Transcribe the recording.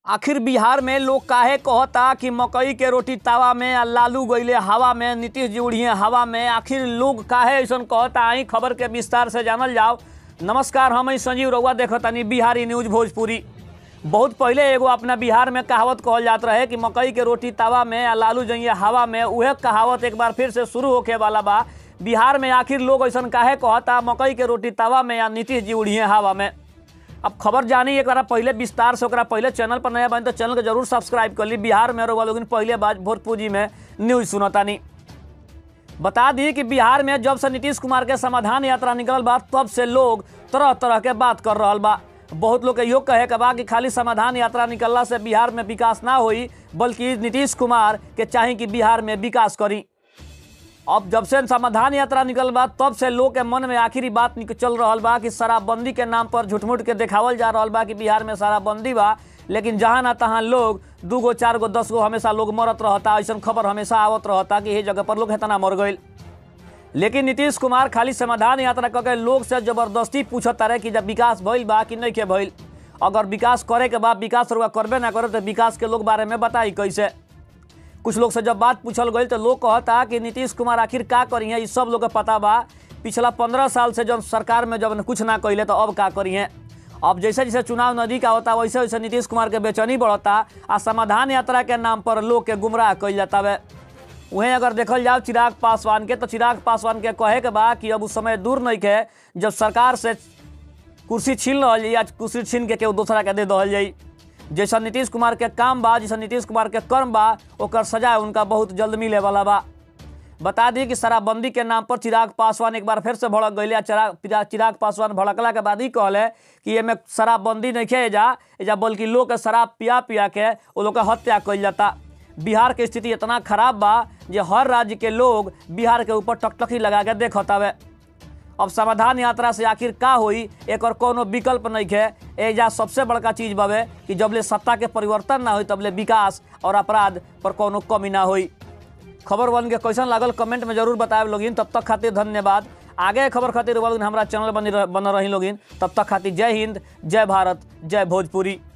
आखिर बिहार में लोग काहे कहता कि मकई के रोटी तावा में आ लालू गईले हवा में नीतीश जी उड़िए हवा में आखिर लोग काहे ऐसा कहता आई खबर के विस्तार से जानल जाओ नमस्कार हम ही संजीव रउआ देखतानी बिहारी न्यूज भोजपुरी बहुत पहले एगो अपना बिहार में कहावत कहल जात रहे कि मकई के रोटी तावा में आ लालू जइए हवा में उहे कहावत एक बार फिर से शुरू होके वाला बा बिहार में आखिर लोग ऐसा काहे कहता मकई के रोटी तावा में या नीतीश जी उड़िए हवा में अब खबर जानी एक बार पहले विस्तार से ओकरा पहले चैनल पर नया बनी तो चैनल के जरूर सब्सक्राइब कर ली बिहार में रउआ लोगन पहले बात भोजपुरी में न्यूज सुनतानी बता दी कि बिहार में जब से नीतीश कुमार के समाधान यात्रा निकलल बा तब से लोग तरह तरह के बात कर रहल बा बहुत लोग के इहो कहे के बा कि खाली समाधान यात्रा निकलला से बिहार में विकास ना होई बल्कि नीतीश कुमार के चाही कि बिहार में विकास करी अब जब से समाधान यात्रा निकल बा तब से लोग के मन में आखिरी बात निक- चल रहल बा कि शराबबंदी के नाम पर झूठमूठ के देखावल जा रहल बा कि बिहार में शराबबंदी बा लेकिन जहाँ ना तहाँ लोग दू गो चार गो दस गो हमेशा लोग मरत रहता ऐसा खबर हमेशा आवत रहता कि ये जगह पर लोग हेतना मर गईल लेकिन नीतीश कुमार खाली समाधान यात्रा करके लोग से जबरदस्ती पूछत रहे कि जब विकास भइल बा कि नहीं के भइल अगर विकास करे के बाद विकास रुआ करबे ना करे तो विकास के लोग बारे में बताई कैसे कुछ लोग से जब बात पूछल गई तो लोग कहता कि नीतीश कुमार आखिर का करी है सब लोग के पता बा पिछला पंद्रह साल से जब सरकार में जब कुछ ना कैले तो अब का करी है अब जैसे जैसे चुनाव नजदीक आवता वैसे वैसे नीतीश कुमार के बेचैनी बढ़ता आ समाधान यात्रा के नाम पर लोग के गुमराह कइल जाता वे वहीं अगर देखल जाओ चिराग पासवान के तो चिराग पासवान के कहे के बा कि अब उस समय दूर नहीं के जब सरकार से कुर्सी छीन रहल जाई या कुर्सी छीन के केहू दूसरा के दे दहल जाई जैसा नीतीश कुमार के काम बा जैसा नीतीश कुमार के कर्म बा ओकर सजा उनका बहुत जल्द मिले वाला बा बता दी कि शराबबंदी के नाम पर चिराग पासवान एक बार फिर से भड़क गई चिराग चिराग- चिराग पासवान भड़कला के बाद ही कहले कि एमे शराबबंदी नहीं खे एजा एजा बल्कि लोग के शराब पिया पिया के वो लोग के हत्या कइल जाता बिहार के स्थिति इतना खराब बा जे हर राज्य के लोग बिहार के ऊपर टकटकी लगा के देखत हवे अब समाधान यात्रा से आखिर का होई एक और कोनो विकल्प नहीं है एजा सबसे बड़का चीज बावे कि जबले सत्ता के परिवर्तन ना होई तबले विकास और अपराध पर कोनो कमी ना होई खबर बन के कैसन लागल कमेंट में जरूर बताएब लोगिन तब तक खातिर धन्यवाद आगे खबर खातिर लोगिन हमारा चैनल बनी रह- बन रही लोगिन तब तक खातिर जय हिंद जय भारत जय भोजपुरी